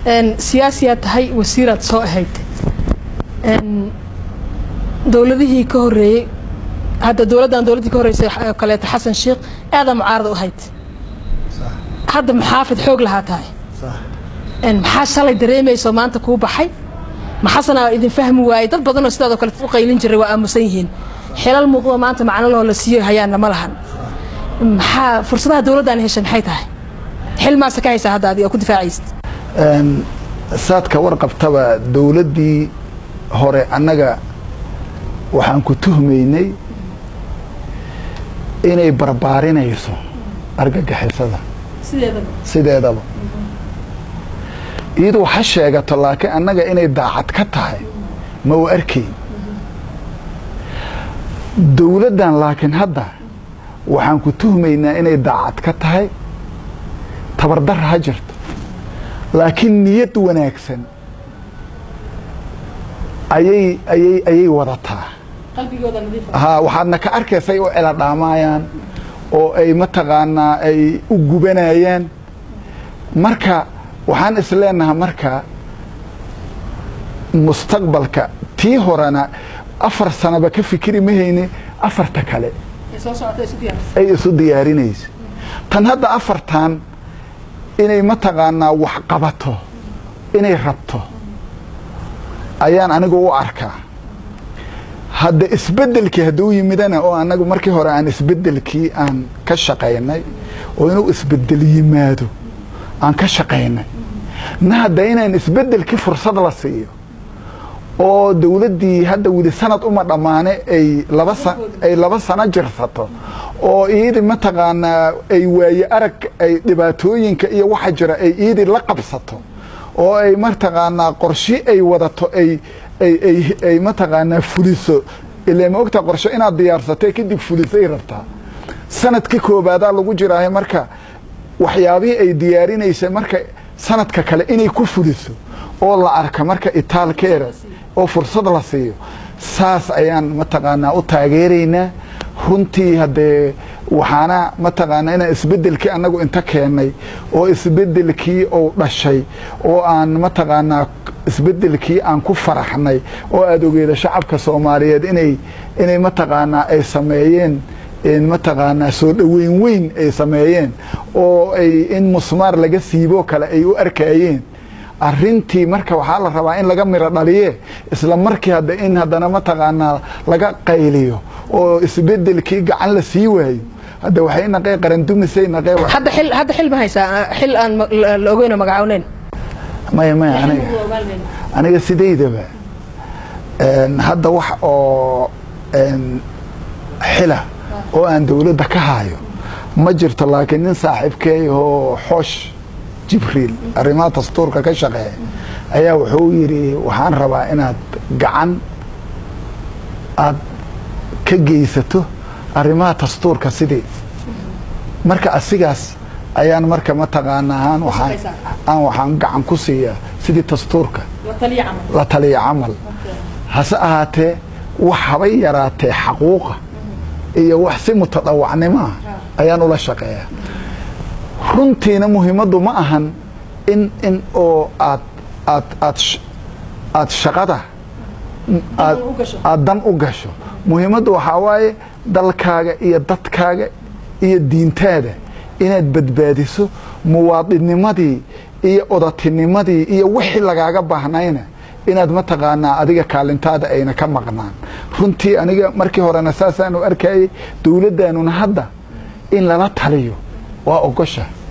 siyaasiyaad tahay wasiiraad soo ahayd dowladihii ka horeeyey hadda dowladdan dowladdii ka horreysay oo kaleeto xasan sheikh aadaa mucaarada u ahayd hadda muxaafid xoog lahaa tahay maxaa shalay dareemayso maanta kuu baxay maxasanaa idin fahmi waayey dad badanoo sidaadoo kale u qaylin jiray waa aamusan yihiin xilal muuqdo maanta macno loo la siiyo hayaanna ma lahan maxaa fursadaha dowladdan heshay maxay tahay xil maase ka haysaa hadda adiga oo ku difaacaysid saadka warqabtaba dowladdii hore annaga waxaan ku tuhmaynay inay barbaarinayso argagixisada sideedaba iyadu ha sheegato laakiin annaga inay daacad ka tahay ma u arkayn dowladdan laakiin hadda waxaan ku tuhmaynaa inay daacad ka tahay tabardara ha jirto laakiin niyad wanaagsan ayay ayay ayay wadataa ha waxaadna ka arkaysay u celadhaamayaan oo ay mataqaanaa ay u gubanayaan marka waxaan isleenaha marka mustaqbalka tii horena afar sanaba ka fikiri mahayne afarta kale ay isu diyaarinayso tan hadda afartan inay mataqaanaa wax qabato inay rabto ayaan anigu u arkaa hadda isbedelkii hadduu yimidana oo anagu markii hore aan isbedelkii aan ka shaqaynay oo inuu isbedel yimaado aan ka shaqaynay na hadda inaan isbedelkii fursad la siiyo oo dowladdii hadda weli sanad uma dhammaane ay laba ay laba sano jirsato oo iidii mataqaanaa ay waaye arag ay dhibaatooyinka iyo waxa jira ay iidii la qabsato oo ay mataqaanaa qorshe ay wadato ay ay ay ay mataqaanaa fuliso ilaa ma ogtaa qorshe inaad diyaarsatay kadib fulisay rabtaa sanadka koobaadaa lagu jiraahay marka waxyaabihii ay diyaarinaysay marka sanadka kale inay ku fuliso oo la arka marka itaalkeeda oo fursad la siiyo saas ayaan mataqaanaa u taageeraynaa runtii haddee waxaana mataqaanaa inaan isbedelkii annagu inta keennay oo isbedelkii uu dhashay oo aan mataqaanaa isbedelkii aan ku faraxnay oo aada ogeeda shacabka soomaaliyeed inay inay mataqaanaa ay sameeyeen mataqaanaa soo dhoweyn weyn ay sameeyeen oo ay in musmaar laga siiboo kale ay u arkayeen arintii marka waxaa la rabaa in laga miro dhaliye isla markii hadda in haddana mataqaanaa laga qayliyo oo isbedelkii gacan la sii waayo hadda waxay naqee qarandumisay naqee hadda xil hadda xil ma haysaa xil aan la ogeynoo magacawneyn maya maya aniga aniga sidaydaba hadda wax oo xila oo aan dowladda ka haayo ma jirto laakiin nin saaxiibkeeyahoo xoosh jibriil arrimaha dastuurka ka shaqeeya ayaa wuxuu yidhi waxaan rabaa inaad gacan aad ka geysato arrimaha dastuurka sidii marka asigaas ayaan marka mataqaanaa aan waxaan aan waxaan gacan ku siiyaa sidii dastuurka la taliya camal hase ahaatee wax habay yaraatee xaquuqa iyo wax si mutadawacnimo ah ayaan ula shaqeeyaa runtiina muhiimaddu ma ahan in in oo aad aad aad aad shaqada aad aad dan u gasho muhiimaddu waxaa waaye dalkaaga iyo dadkaaga iyo diintaada inaad badbaadiso muwaadinnimadii iyo odatinimadii iyo wixii lagaaga baahnayna inaad mataqaanaa adiga kaalintaada ayna ka maqnaan runtii aniga markii horena saasaanu arkayay dowladdaanuna hadda in lala taliyo waa ogosha